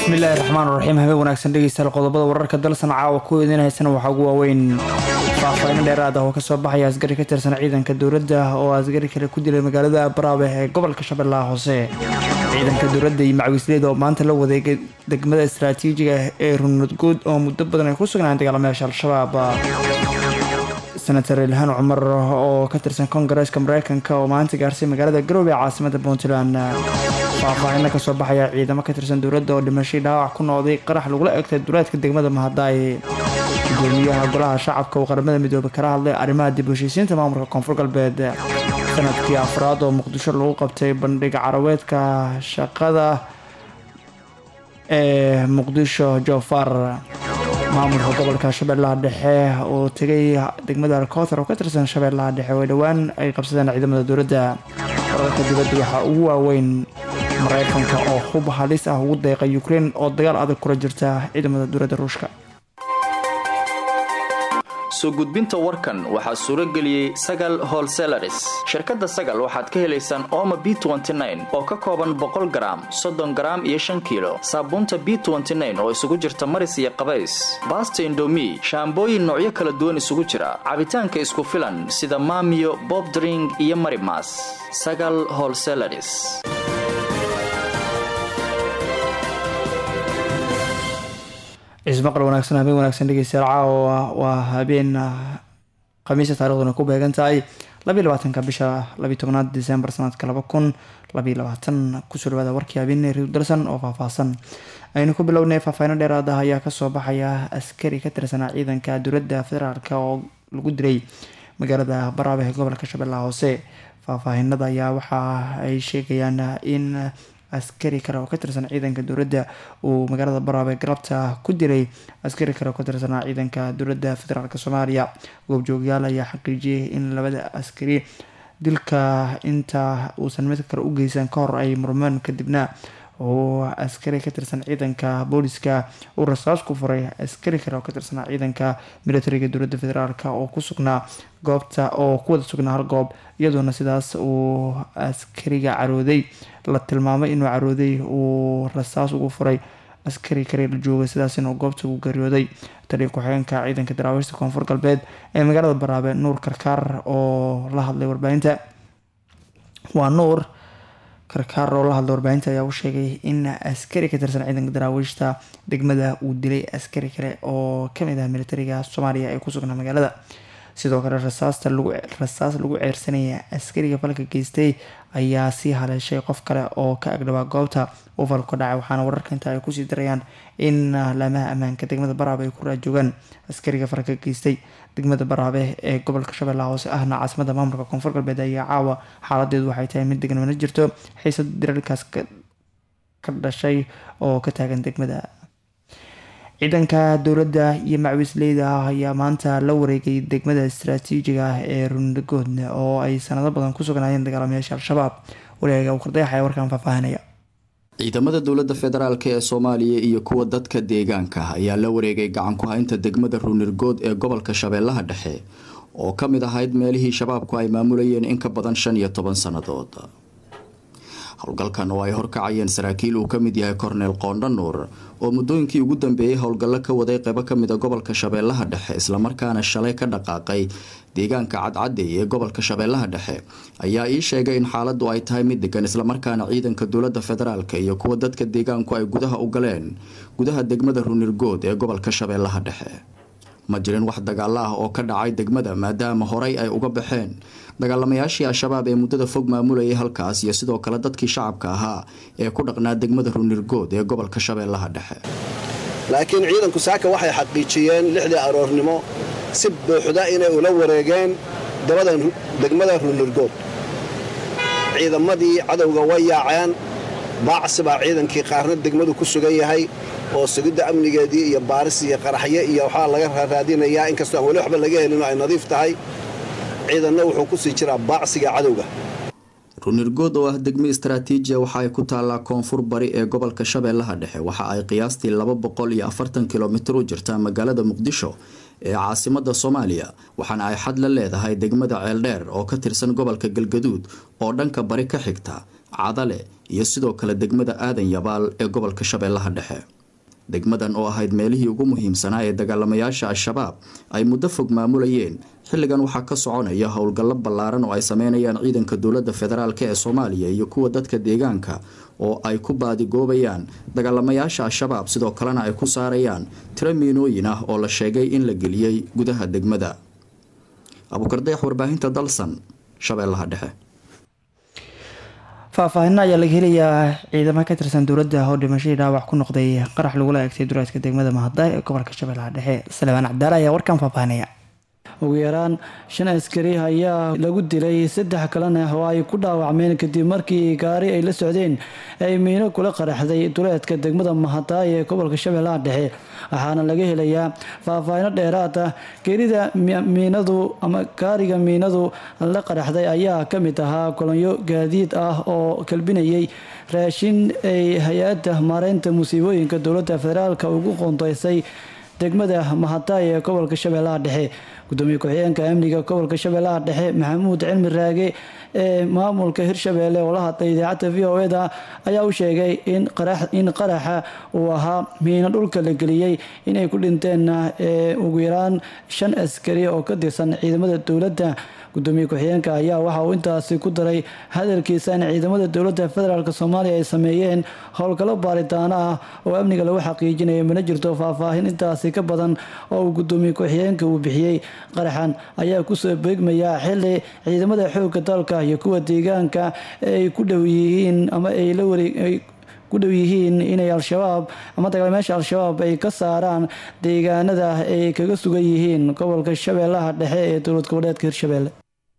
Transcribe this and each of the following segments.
bismillahi raxmaan raxiim habeen wanaagsan dhegeystayaal qodobada wararka dalsan caawa ku idinhaysana waxaa ugu waaweyn faahfaahin dheeraad ah oo kasoo baxaya asgari ka tirsan ciidanka dowladda oo asgari kale ku dilay magaalada baraabe ee gobolka shabeellaha hoose ciidanka dowladda iyo macwisleyda oo maanta la wadeegay degmada istaraatiijiga ee runudguud oo muddo badan ay ku sugnaan dagaalamayaasha al-shabaab senator ilhaan cumar oo ka tirsan koongareeska mareykanka oo maanta gaarsay magaalada garoobe ee caasimada puntland faahfaahina kasoo baxaya ciidamo ka tirsan dowladda oo dhimashay dhaawac ku noqday qarax lagula egtay duleedka degmada mahadaay gudoomiyaha golaha shacabka oo qaramada midoobay kala hadlay arrimaha dib u heshiisiinta maamulka koonfur galbeed sanadkii afraad oo muqdisho lagu qabtay bandhig carabeedka shaqada ee muqdisho joofar maamulka gobolka shabeellaha dhexe oo tegay degmada alkootar oo ka tirsan shabeellaha dhexe oo dhowaan ay qabsadeen ciidamada dowladda wararka dibadda waxaa ugu waaweyn mareykanka oo hub halis ah ugu deeqay ukrein oo dagaal adag kula jirta ciidamada dowladda ruushka soo gudbinta warkan waxaa suuro geliyey sagal holselaris shirkadda sagal waxaad ka helaysaan ooma b oo ka kooban boqol garaam soddon garaam iyo shan kiilo saabuunta b oo isugu jirta maris iyo qabays baasta indomi shaambooyin noocyo kala duwan isugu jira cabitaanka isku filan sida maamiyo bobdring iyo marimas sagal holselaris ismaqal wanaagsan habeen wanaagsan dhegeystayaal caawa waa habeen khamiisa taarikhduna ku beegan tahay labiiy labaatanka bisha labiy tobnaad december sanadka laba kun labiiy labaatan kusoo dhawaada warkii habeen riw dalsan oo faahfaahsan aynu ku bilownay faahfaahino dheeraad ah ayaa kasoo baxaya askari ka tirsanaa ciidanka dowladda federaalk oo lagu dilay magaalada baraabe ee gobolka shabeellaha hoose faahfaahinada ayaa waxa ay sheegayaan in askari kale oo ka tirsan ciidanka dowladda uu magaalada baraabe galabta ku dilay askari kale oo ka tirsanaa ciidanka dowladda federaalk soomaaliya goobjoogyaal ayaa xaqiijiyay in labada askari dilka inta uusan mid kale u geysan ka hor ay murmeen kadibna oo askari ka tirsan ciidanka booliska uu rasaas ku furay askari kale oo ka tirsanaa ciidanka militariga dowladda federaalk oo ku sugnaa goobta oo ku wada sugnaa hal goob iyadoona sidaas uu askariga carooday la tilmaamay inuu carooday uu rasaas ugu furay askari kale la joogay sidaasina goobta ugu geeriyooday taliya ku-xigeenka ciidanka daraawiishta koonfur galbeed ee magaalada baraabe nuur karkaar oo la hadlay warbaahinta waa nuur karkaar oo la hadlay warbaahinta ayaa u sheegay in askari ka tirsan ciidanka daraawiishta degmada uu dilay askari kale oo kamid ah militariga soomaaliya ee ku sugnaa magaalada sidoo kale rasaasta lagu rasaas lagu ceersanaya askariga falka geystay ayaa sii haleeshay qof kale oo ka agdhawaa goobta uu falku dhacay waxaana wararka inta ay kusii darayaan in laamaha ammaanka degmada baraabe ay ku raajoogaan askariga falka geystay degmada baraabe ee gobolka shabeellaha hoose ahna caasimada maamulka koonfur galbeed ayaa caawa xaaladeedu waxay tahay mid degan mana jirto xiisad dirarkaas ka dhashay oo ka taagan degmada ciidanka dowladda iyo macwisleyda ah ayaa maanta la wareegay degmada istaraatiijiga ah ee rundagood oo ay sanado badan ku sugnaayeen dagaalamayaasha al-shabaab wareega uu kardayax ayaa warkaan faahfaahinaya ciidamada dowladda federaalk ee soomaaliya iyo kuwa dadka deegaanka ayaa la wareegay gacan ku haynta degmada runirgood ee gobolka shabeellaha dhexe oo ka mid ahayd meelihii shabaabku ay maamulayeen in ka badan shan iyo toban sannadood howlgalkan oo ay horkacayeen saraakiil uu ka mid yahay korneel qoondho nuur oo muddooyinkii ugu dambeeyey howlgallo ka waday qeybo ka mid a gobolka shabeellaha dhexe islamarkaana shalay ka dhaqaaqay deegaanka cadcadey ee gobolka shabeellaha dhexe ayaa ii sheegay in xaaladdu ay tahay mid degan islamarkaana ciidanka dowladda federaalk iyo kuwa dadka deegaanku ay gudaha u galeen gudaha degmada runirgood ee gobolka shabeellaha dhexe ma jirin wax dagaalo ah oo ka dhacay degmada maadaama horey ay uga baxeen dagaalamayaashii al-shabaab ee muddada fog maamulayay halkaas iyo sidoo kale dadkii shacabka ahaa ee ku dhaqnaa degmada runirgood ee gobolka shabeellaha dhexe laakiin ciidanku saaka waxay xaqiijiyeen lixdii aroornimo si buuxda inay ula wareegeen degmada runirgood ciidamadii cadowga way yaaceen baacsi baa ciidankii qaarna degmadu ku sugan yahay oo sugidda amnigeedii iyo baaris iyo qaraxyo iyo waxaa laga raadinayaa inkastoo aan weli waxba laga helin oo ay nadiif tahay ciidanna wuxuu ku sii jiraa baacsiga cadowga runirgood oo ah degmo istaraatiijiya waxa ay ku taallaa koonfur bari ee gobolka shabeellaha dhexe waxa ay qiyaastii laba boqol iyo afartan kilomitir u jirtaa magaalada muqdisho ee caasimada soomaaliya waxaana ay xad la leedahay degmada ceeldheer oo ka tirsan gobolka galgaduud oo dhanka bari ka xigta cadale iyo sidoo kale degmada aadan yabaal ee gobolka shabeellaha dhexe degmadan oo ahayd meelihii ugu muhiimsanaa ee dagaalamayaasha al-shabaab ay muddo fog maamulayeen xilligan waxaa ka soconaya howlgallo ballaaran oo ay sameynayaan ciidanka dowladda federaalk ee soomaaliya iyo kuwa dadka deegaanka oo ay ku baadigoobayaan dagaalamayaasha al-shabaab sidoo kalena ay ku saarayaan tiro miinooyin ah oo la sheegay in la geliyey gudaha degmada abuukardeex warbaahinta dalsan shabeellaha dhexe faahfaahinna ayaa laga helayaa ciidamo ka tirsan dowladda oo dhimashadii dhaawac ku noqday qarax lagula eegtay duleedka degmada mahaddaay ee gobolka shabeellaha dhexe salebaan cabdaale ayaa warkan faahfaahinaya ugu yaraan shan askari ayaa lagu dilay saddex kalena oo ay ku dhaawacmeen kadib markii gaari ay la socdeen ay miino kula qaraxday duleedka degmada mahadaay ee gobolka shabeellaha dhexe waxaana laga helayaa faahfaahino dheeraad ah geerida miinadu ama gaariga miinadu la qaraxday ayaa ka mid ahaa kolonyo gaadiid ah oo kalbinayay raashin ay hay-adda maareynta musiibooyinka dowladda federaalk ugu qoondeysay degmada mahadaay ee gobolka shabeellaha dhexe gudoomiye ku-xigeenka amniga gobolka shabeellaha dhexe maxamuud cilmi raage ee maamulka hirshabeelle oo la hadlay idaacadda v o eda ayaa u sheegay in qaraxa uu ahaa miino dhulka la geliyey inay ku dhinteen ugu yaraan shan askari oo ka tirsan ciidamada dowladda gudoomiye ku-xigeenka ayaa waxa uu intaasi ku daray hadalkiisa in ciidamada dowladda federaalk soomaaliya ay sameeyeen howlgallo baaritaano ah oo amniga lagu xaqiijinayo mana jirto faahfaahin intaasi ka badan oo uu gudoomiye ku-xigeenka uu bixiyey qaraxan ayaa kusoo beegmayaa xili ciidamada xoogga dalka iyo kuwa deegaanka ay ku dhow yihiin ama ay la wareeg ku dhow yihiin inay al-shabaab ama dagaalmeesha al-shabaab ay ka saaraan deegaanada ay kaga sugan yihiin gobolka shabeellaha dhexe ee dowlad goboleedka hirshabeelle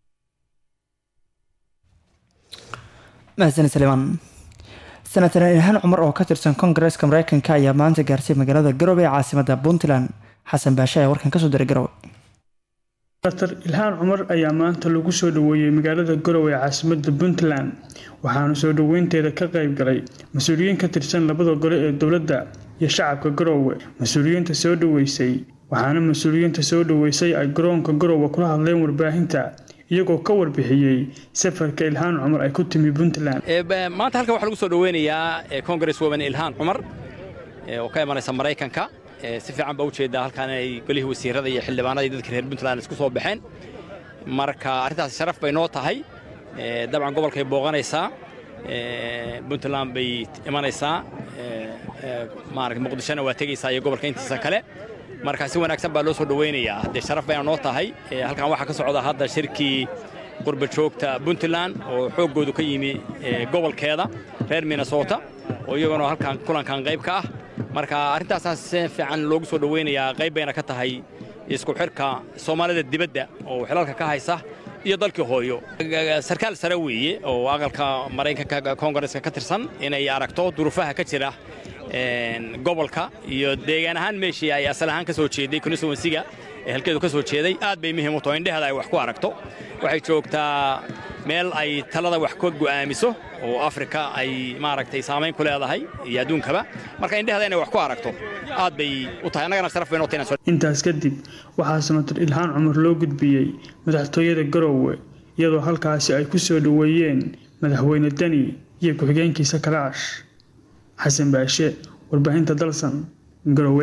mahadsan salimaan senator ilhaan cumar oo ka tirsan koongareeska mareykanka ayaa maanta gaarsiy magaalada garowe ee caasimada puntland xasan baashe ayaa warkan kasoo diray garowe dr ilhaan cumar ayaa maanta lagu soo dhaweeyey magaalada garowe ee caasimada puntland waxaana soo dhaweynteeda ka qayb galay mas-uuliyiin ka tirsan labada gole ee dowladda iyo shacabka garowe mas-uuliyiinta soo dhaweysay waxaana mas-uuliyiinta soo dhaweysay ay garoonka garowe kula hadleen warbaahinta iyagoo ka warbixiyey safarka ilhaan cumar ay ku timi puntland maanta halkan waxaa lagu soo dhaweynayaa congress woman ilhaan cumar oo ka imanaysa maraykanka si fiican baa ujeedaa halkaan inay golihii wasiirada iyo xildhibaanada iyo dadka reer puntland isku soo baxeen marka arrintaasi sharaf bay noo tahay dabcan gobolkay booqanaysaa puntland bay imanaysaa maarata muqdishona waa tegaysaa iyo gobolka intiisa kale marka si wanaagsan baa loo soo dhaweynayaa dee sharaf bayna noo tahay halkan waxaa ka socda hadda shirkii qurba joogta puntland oo xooggoodu ka yimi gobolkeeda reer minnesota oo iyaguna halkan kulankan qayb ka ah marka arrintaasaa si fiican loogu soo dhaweynayaa qayb bayna ka tahay isku xidhka soomaalida dibadda oo xilalka ka haysa iyo dalkii hooyo sarkaal sare weeye oo aqalka maraykanka koongareska ka tirsan inay aragto duruufaha ka jira gobolka iyo deegaan ahaan meeshii ay asal ahaan ka soo jeeday constituensiga ee halkeedu ka soo jeeday aad bay muhiim u tahay indheheeda ay wax ku aragto waxay joogtaa meel ay talada wax ka go'aamiso oo afrika ay maaragtay saamayn ku leedahay iyo adduunkaba marka indheheeda inay wax ku aragto aad bay u tahay annagana sharaf bay noo tahay intaas kadib waxaa senator ilhaan cumar loo gudbiyey madaxtooyada garowe iyadoo halkaasi ay ku soo dhoweeyeen madaxweyne deni iyo ku-xigeenkiisa kalaash xasan baashe warbaahinta dalsan garowe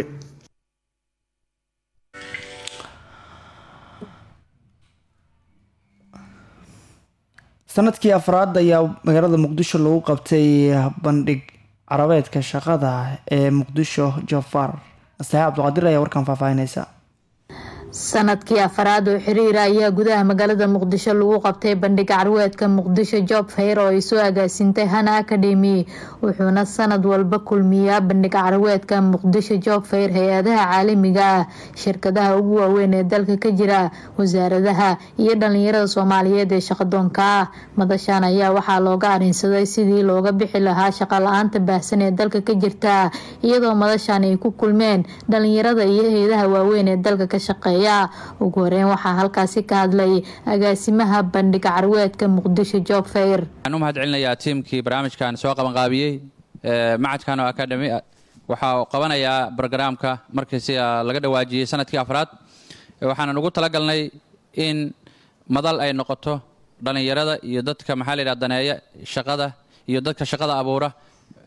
sanadkii afraad ayaa magaalada muqdisho lagu qabtay bandhig carabeedka shaqada ee muqdisho jofar astaxe cabdiqaadir ayaa warkan faahfaahinaysa sanadkii afaraad oo xiriira ayaa gudaha magaalada muqdisho lagu qabtay bandhig carweedka muqdisho job fair oo ay soo agaasintay hana academy wuxuuna sanad walba kulmiyaa bandhig carweedka muqdisho job fair hay-adaha caalamiga ah shirkadaha ugu waaweyn ee dalka ka jira wasaaradaha iyo dhalinyarada soomaaliyeed ee shaqadoonka ah madashan ayaa waxaa looga arinsaday sidii looga bixi lahaa shaqa la-aanta baahsan ee dalka ka jirta iyadoo madashan ay ku kulmeen dhalinyarada iyo hay-adaha waaweyn ee dalka ka shaqeeya ugu horeyn waxaa halkaasi ka hadlay agaasimaha bandhiga carweedka muqdisho job fair waxaan u mahad celinayaa tiimkii barnaamijkan soo qabanqaabiyey macadkan oo academy waxaa qabanayaa brogaraamka markii sida laga dhawaajiyey sanadkii afraad waxaanan ugu talagalnay in madal ay noqoto dhallinyarada iyo dadka maxaa la yidhaha daneeya shaqada iyo dadka shaqada abuura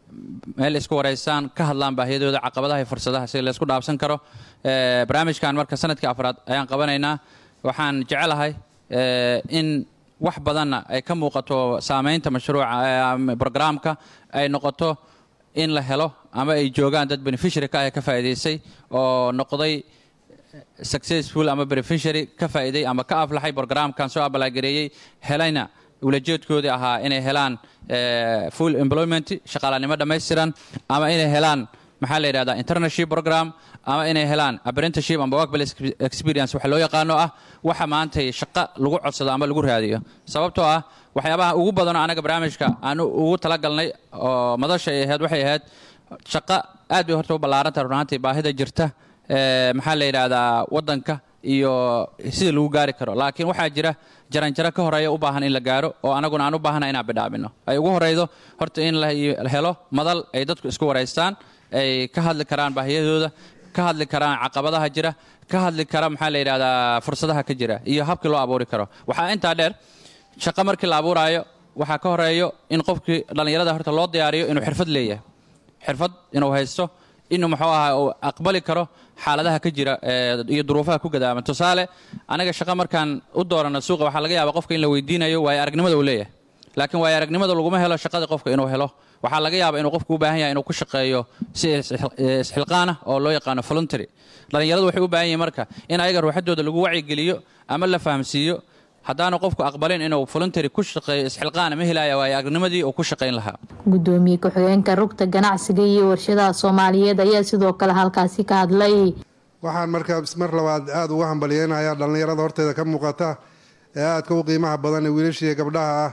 meel isku wareysaan ka hadlaan baahiyadooda caqabadaha iyo fursadaha si laysku dhaafsan karo barnaamijkan marka sanadkii afraad ayaan qabanaynaa waxaan jecelahay in wax badanna ay ka muuqato saameynta mashruuca brograamka ay noqoto in la helo ama ay joogaan dad beneficiary ka ah ka faa'iidaysay oo noqday successful ama beneficiary ka faa'iiday ama ka aflaxay brograamkan soo abalagareeyey helayna ulajeedkoodii ahaa inay helaan full employment shaqaalanimo dhammaystiran ama inay helaan maxaa la yidhahdaa internship program ama inay helaan apprenticeship ama workplace experience waxa loo yaqaano ah waxa maantay shaqo lagu codsado ama lagu raadiyo sababtoo ah waxyaabaha ugu badanoo anaga barnaamijka aan ugu talagalnay oo madasha ay ahayd waxay ahayd shaqo aad bay horta u ballaarantaha runaantii baahida jirta maxaa la yidhaahdaa waddanka iyo sida lagu gaari karo laakiin waxaa jira jaranjaro ka horeeya u baahan in la gaaro oo anaguna aan u baahana inaan bidhaamino ay ugu horeydo horta in la helo madal ay dadku isku wareystaan ay ka hadli karaan baahiyadooda ka hadli karaan caqabadaha jira ka hadli kara maxaa la yidhahdaa fursadaha ka jira iyo habkii loo abuuri karo waxaa intaa dheer shaqo markii la abuuraayo waxaa ka horeeyo in qofkii dhallinyarada horta loo diyaariyo inuu xirfad leeyahay xirfad inuu haysto inuu muxuu ahaa uu aqbali karo xaaladaha ka jira iyo duruufaha ku gadaaman tusaale anaga shaqo markaan u doorano suuqa waxaa laga yaabaa qofka in la weydiinayo waayo aragnimada uu leeyahay laakiin waayo aragnimada laguma helo shaqada qofka inuu helo waxaa laga yaabaa inuu qofku u baahan yahay inuu ku shaqeeyo si isxilqaana oo loo yaqaano voluntary dhallinyaradu waxay u baahan yihiin marka in ayaga ruuxadooda lagu wacyigeliyo ama la fahamsiiyo haddaanu qofku aqbalin inuu voluntary ku shaqeeyo isxilqaana ma helaya waayo aragnimadii uu ku shaqayn lahaa gudoomiye ku-xigeenka rugta ganacsiga iyo warshadaha soomaaliyeed ayaa sidoo kale halkaasi ka hadlay waxaan markaa mar labaad aada uga hambalyeynayaa dhallinyarada horteeda ka muuqata ee aadka u qiimaha badan ee wiilashiiya gabdhaha ah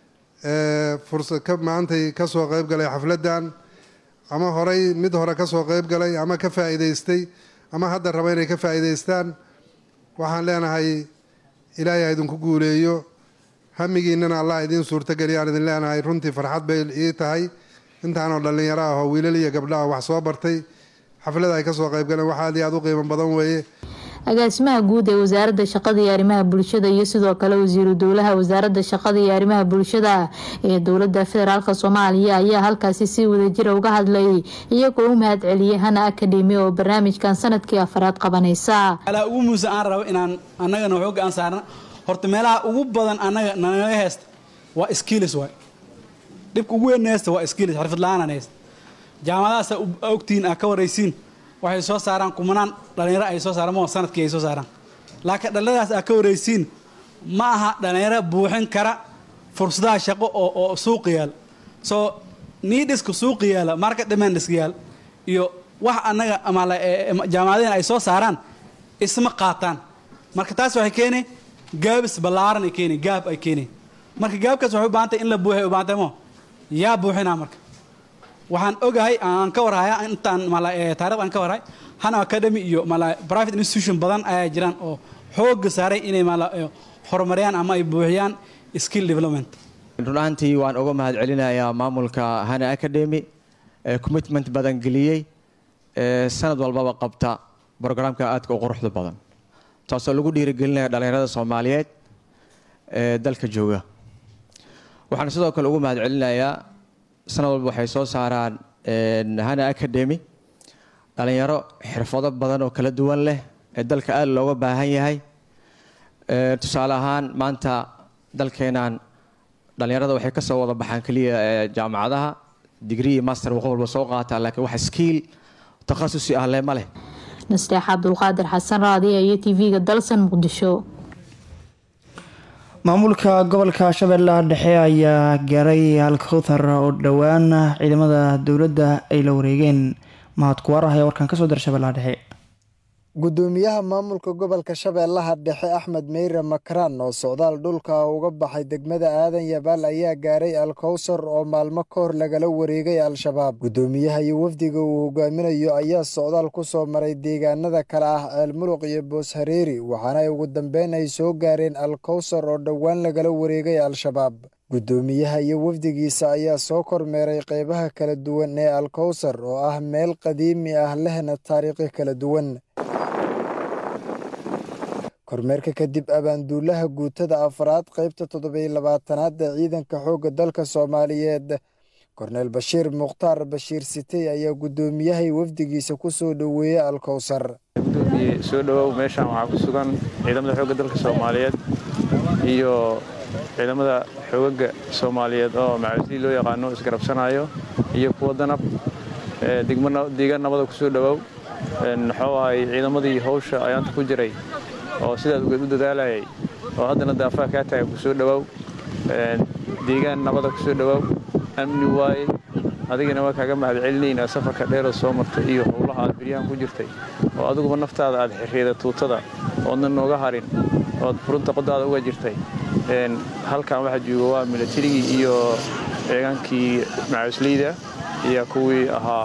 ee fursad ka maantay kasoo qeyb galay xafladdan ama horay mid hore kasoo qeyb galay ama ka faa'iidaystay ama hadda raba inay ka faa'iidaystaan waxaan leenahay ilaahay ha idinku guuleeyo hamigiinana allah idiin suurtageliya aan idin leenahay runtii farxad bay ii tahay intaanoo dhallinyaro ah oo wiilal iyo gabdhaha wax soo bartay xaflada ay kasoo qeyb galeen wax aad iyo aada u qiimo badan weeye agaasimaha guud ee wasaaradda shaqada iyo arrimaha bulshada iyo sidoo kale wasiiru dowlaha wasaaradda shaqada iyo arrimaha bulshada ee dowlada federaalk soomaaliya ayaa halkaasi si wadajira uga hadlay iyagoo u mahad celiyay hana academy oo barnaamijkan sanadkii afaraad qabanaysa ugu muuse aan rabo inaan annagana xooga aan saarna horta meelaha ugu badan annaga nanaga heesta waa skills waay dhibka ugu weyn heesta waa skills xirfad la-aanan heesta jaamacadahaasa ogtihiin aa ka waraysiin waxay soo saaraan kumanaan dhalinyaro ay soo saaraan ma sanadkii ay soo saaraan laakiin dhalinyaradaas aa ka waraysiin ma aha dhalinyaro buuxin kara fursadaha shaqo oo oo suuqa yaal soo niidhiska suuqa yaala market demandiska yaal iyo wax annaga ama jaamacadeen ay soo saaraan isma qaataan marka taas waxay keenay gaabis ballaaran ay keenay gaab ay keenay marka gaabkaas waxay u baahan tahay in la buuxiy u baahan tahay mo yaa buuxinaa marka waxaan ogahay aan ka warhaya intaan taarikhd aan ka warhay hana academy iyo private institution badan ayaa jiraan oo xooga saaray inay horumariyaan ama ay buuxiyaan skill development run ahaantii waan uga mahad celinayaa maamulka hana academy ee commitment badan geliyey ee sanad walbaba qabta brograamka aadka u quruxda badan taasoo lagu dhiirigelinaya dhallinyarada soomaaliyeed ee dalka jooga waxaan sidoo kale ugu mahad celinayaa sanad walba waxay soo saaraan hana academy dhalinyaro xirfado badan oo kala duwan leh ee dalka aada looga baahan yahay tusaale ahaan maanta dalkeenan dhalinyarada waxay kasoo wada baxaan keliya jaamacadaha digri iyo master qof walba soo qaataa laakiin wax skiil takhasusi ah leh ma leh nasteex cabdulqaadir xasan raadiya iyo tv-ga dalsan muqdisho maamulka gobolka shabeellaha dhexe ayaa gaaray halkowthar oo dhowaan ciidamada dowladda ay la wareegeen mahad kuwaar ah ee warkan kasoo dira shabeellaha dhexe gudoomiyaha maamulka gobolka shabeellaha dhexe axmed meyre makraan oo socdaal dhulka uga baxay degmada aadan yabaal ayaa gaaray alkowsar oo maalmo ka hor lagala wareegay al-shabaab gudoomiyaha iyo wafdiga uu hogaaminayo ayaa socdaal ku soo maray deegaanada kale ah ceelmuluq iyo booshareeri waxaana ay ugu dambeyn ay soo gaareen alkowsar oo dhowaan lagala wareegay al-shabaab gudoomiyaha iyo wafdigiisa ayaa soo kormeeray qeybaha kala duwan ee alkowsar oo ah meel qadiimi ah lehna taariikhi kala duwan kormeerka kadib abaanduulaha guutada afraad qaybta toddobiyo labaatanaad ee ciidanka xoogga dalka soomaaliyeed korneel bashiir mukhtaar bashiir sitey ayaa guddoomiyahay wafdigiisa ku soo dhoweeyey alkowsar gudoomiye soo dhowow meeshaan waxaa ku sugan ciidamada xoogga dalka soomaaliyeed iyo ciidamada xoogaga soomaaliyeed oo macawisii loo yaqaano isgarabsanayo iyo kuwa danab deegaan nabada kusoo dhowow muxuu ahay ciidamadii hawsha ayaanta ku jiray oo sidaad ugeed u dadaalayay oo haddana daafaha kaa taagay kusoo dhowow deegaan nabada kusoo dhowow amni waaye adigana waa kaaga mahadcelinaynaa safarka dheeroo soo martay iyo howlaha aad biryahan ku jirtay oo adiguba naftaada aad xirriida tuutada oodna nooga harin ood furunta qodaada uga jirtay halkan waxaa jooga waa milatarigii iyo ciidaankii macawisleyda iyo kuwii ahaa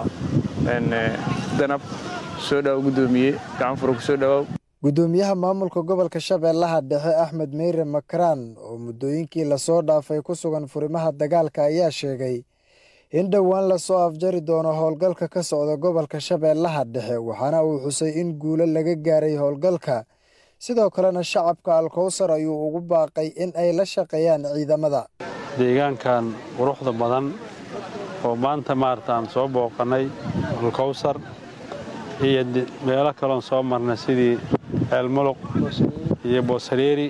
danab soo dhawow guddoomiye gacan fura kusoo dhawow guddoomiyaha maamulka gobolka shabeellaha dhexe axmed meyre makraan oo muddooyinkii lasoo dhaafay ku sugan furimaha dagaalka ayaa sheegay in dhowaan lasoo afjari doono howlgalka ka socda gobolka shabeellaha dhexe waxaana uu xusay in guulo laga gaaray howlgalka sidoo kalena shacabka alkowsar ayuu ugu baaqay in ay la shaqeeyaan ciidamada deegaankan quruxda badan oo maanta maartaan soo booqannay alkowsar iyo meelo kaloon soo marnay sidii ceelmuluq iyo booshareeri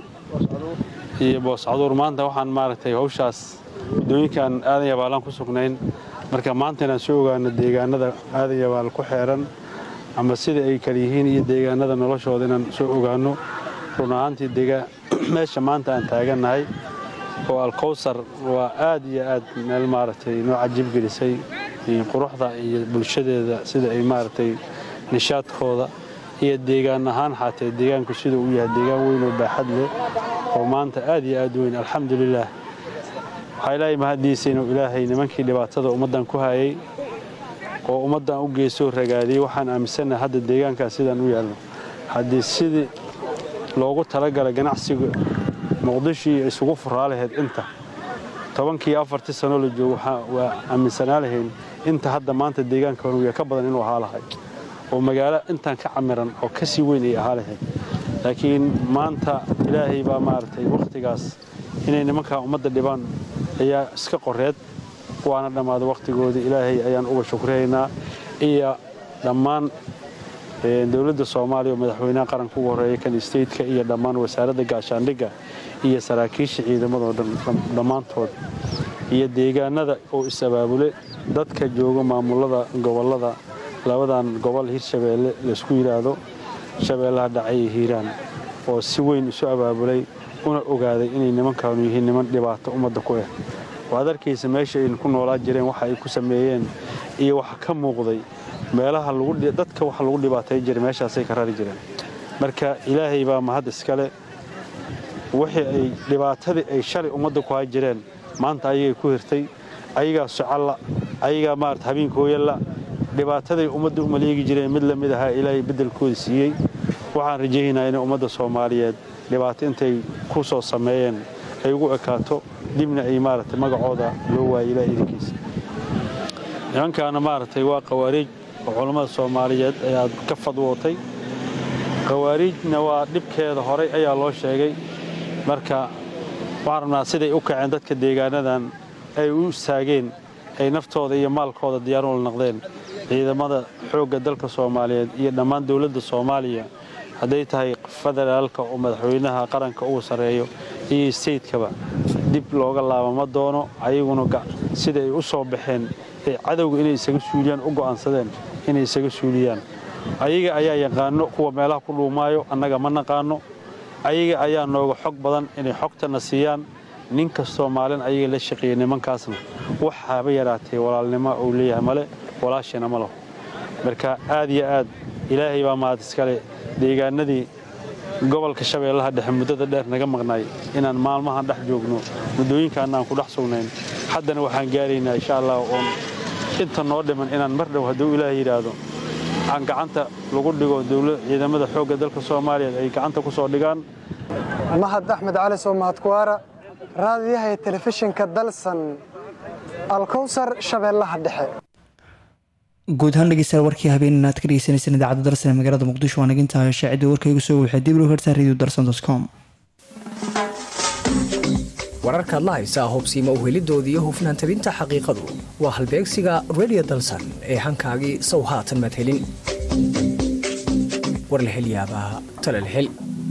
iyo booscaduur maanta waxaan maaragtay hawshaas waddooyinkan aadan yabaalaan ku sugnayn marka maanta inaan soo ogaano deegaanada aadan yabaal ku xeeran ama sida ay kala yihiin iyo deegaanada noloshooda inaan soo ogaanno run ahaantii meesha maanta aan taagannahay oo alkowsar waa aad iyo aad meel maaragtay noo cajiib gelisay quruxda iyo bulshadeeda sida ay maaragtay nishaadkooda iyo deegaan ahaan xaatee deegaanku sida uu yahay deegaan weyn oo baaxad leh oo maanta aad iyo aad weyn alxamdulilaah waxaa ilaahay mahaddiisa inuu ilaahay nimankii dhibaatada ummaddan ku hayay oo ummaddan u geesoo ragaadiyey waxaan aaminsannahay hadda deegaankan sidaan u yaalno haddii sidii loogu talagalay ganacsiga muqdishii isugu furaa lahayd inta tobankii afartii sanoo la joogo waa aaminsanaa lahayn inta hadda maanta deegaanka honuya ka badan inuu ahaa lahay oo magaalo intaan ka camiran oo ka sii weyn ay ahaa lahayd laakiin maanta ilaahay baa maaragtay wakhtigaas inay nimankaa ummadda dhibaan ayaa iska qoreed waana dhammaaday wakhtigoodii ilaahay ayaan uga shukriyaynaa iyo dhammaan dowladda soomaaliya oo madaxweynaha qaranka ugu horreeya kan stateka iyo dhammaan wasaaradda gaashaandhigga iyo saraakiisha ciidamadoo dhammaantood iyo deegaanada oo is-abaabule dadka jooga maamulada gobollada labadan gobol hirshabeelle laysku yidhaahdo shabeellaha dhacay iyo hiiraan oo si weyn isu abaabulay una ogaaday inay nimankaanu yihiin niman dhibaato ummadda ku ah waad arkaysa meesha aynu ku noolaa jireen waxa ay ku sameeyeen iyo waxa ka muuqday meelaha dadka waxa lagu dhibaatay jiray meeshaasay ka rari jireen marka ilaahay baa mahad iskale wixii ay dhibaatadii ay shalay ummadda ku hay jireen maanta ayagay ku hirtay ayagaa socalla ayagaa maarata habeenkooyalla dhibaataday ummadda u maleegi jireen mid la mid ahaa ilaahay beddelkooda siiyey waxaan rajaynayaa inay ummadda soomaaliyeed dhibaato intay ku soo sameeyeen ay ugu ekaato dibna ay maaragtay magacooda loo waayay ilaah idinkiisa nimankaana maaragtay waa qawaariij oo culammada soomaaliyeed ayaad ka fadwootay qawaariijna waa dhibkeeda horay ayaa loo sheegay marka waxaan rabnaa siday u kaceen dadka deegaanadan ay u istaageen ay naftooda iyo maalkooda diyaarula naqdeen ciidamada xoogga dalka soomaaliyeed iyo dhammaan dowladda soomaaliya hadday tahay federaalka oo madaxweynaha qaranka ugu sarreeyo iyo steytkaba dib looga laabama doono ayaguna sida ay u soo baxeen ee cadowga inay isaga suuliyaan u go'aansadeen inay isaga suuliyaan ayaga ayaa yaqaano kuwa meelaha ku dhuumaayo annaga ma naqaano ayaga ayaa nooga xog badan inay xogtana siiyaan nin kastoo maalin ayaga la shaqeeya nimankaasna wax haba yaraatee walaalnimo uu leeyahay male walaashina ma laho marka aad iyo aad ilaahay baa mahad iskale deegaanadii gobolka shabeellaha dhexe muddada dheer naga maqnaay inaan maalmahan dhex joogno muddooyinkaana aan ku dhex sugnayn haddana waxaan gaaraynaa insha allah oon inta noo dhiman inaan mar dhow hadduu ilaah yidhaahdo aan gacanta lagu dhigo ciidamada xoogga dalka soomaaliyeed ay gacanta ku soo dhigaan mahad axmed cali soo mahadkuwaara raadiyaha ee telefishinka dalsan alkowsar shabeellaha dhexe guud ahaan dhegeystayaal warkii habeen aad ka dhegeysaneyseen idaacadda darsan ee magaalada muqdisho waa nagintahay shaacidda warkaygu soo waxay dib loo hertaa radio darsan com wararkaad la haysaa hubsiima uhelidooda iyo hufnaan tabinta xaqiiqadu waa halbeegsiga redio dalsan ee hankaagii sow haatan madhelin warlahelyaabaa talalhel